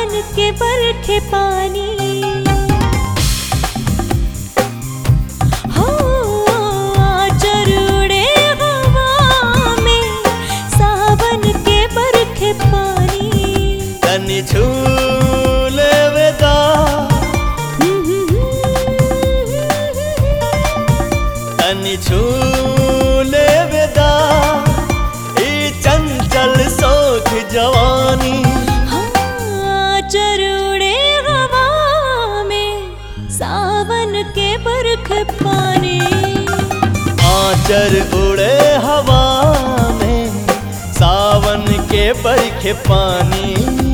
सावन के बरखे पानी हो आचर उड़े हवा में सावन के बरखे पानी तनि झूले वेदा तनि झूले वेदा ई चंचल सोख जवानी हाँ, चरूड़े हवा में सावन के बरख पानी आचर उड़े हवा में सावन के बरखे पानी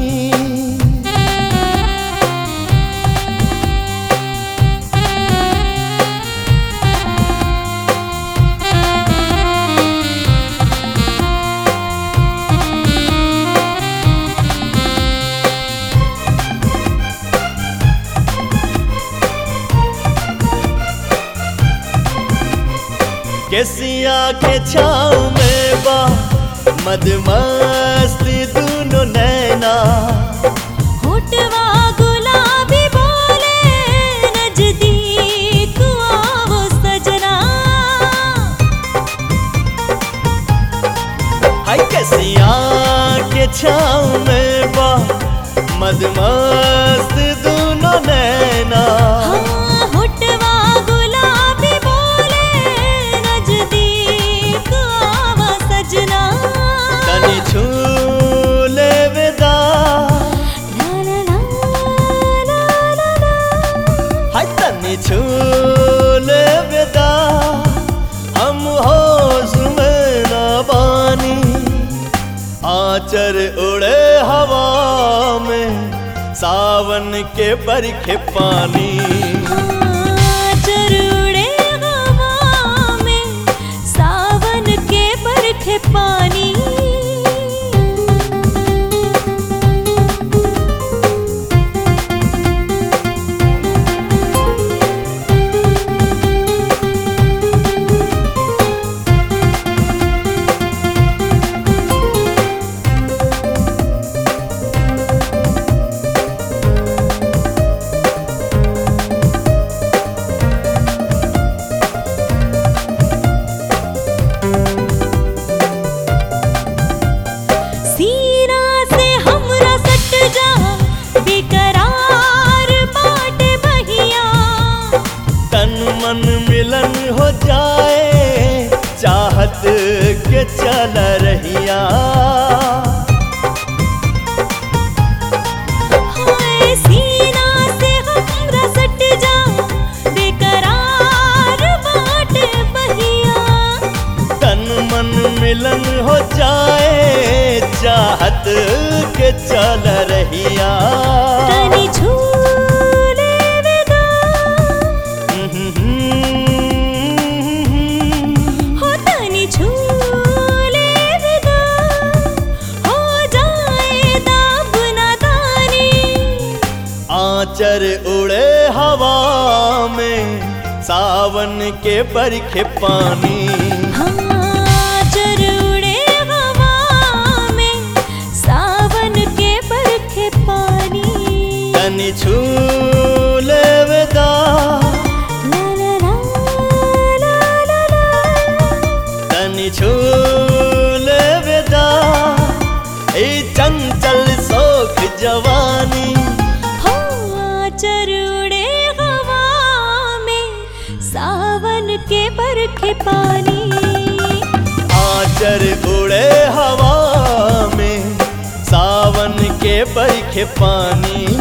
केसिया के छाँव में बा मदमस्त दोनों नैना होठवा गुलाबी बोले नजदीक आओ सजना हाय केसिया के छाँव में बा मदमस्त दोनों नैना हाँ, होठवा गुलाबी बोले नजदीक आओ सजना तनि झूले विदा ला ला ला ला ला ला हाय तनि झूले विदा हम होश में ना बानी आचर उड़े हवा में सावन के बरखे पानी चरूड़े हवा में सावन के बरखे पानी सीना से हमरा सट जा बेकरार बाटे बहिया तन मन मिलन हो जाए चाहत के चल रहिया हाय सीना से हमरा सट जा बेकरार बाटे बहिया तन मन मिलन हो जाए चाहत के चल रहिया तनी झूले विदा हो तनी झूले विदा हो जाए दाब नादानी आचर उड़े हवा में सावन के बरखे पानी हाँ चरूड़े हवा में सावन के बरखे पानी तनि झूले विदा ला ला ला ला ला ला तनि झूले विदा ई चंचल सोख जवानी हो चरूड़े हवा में सावन के बरखे पानी आचर उड़े हवा में सावन के बरखे पानी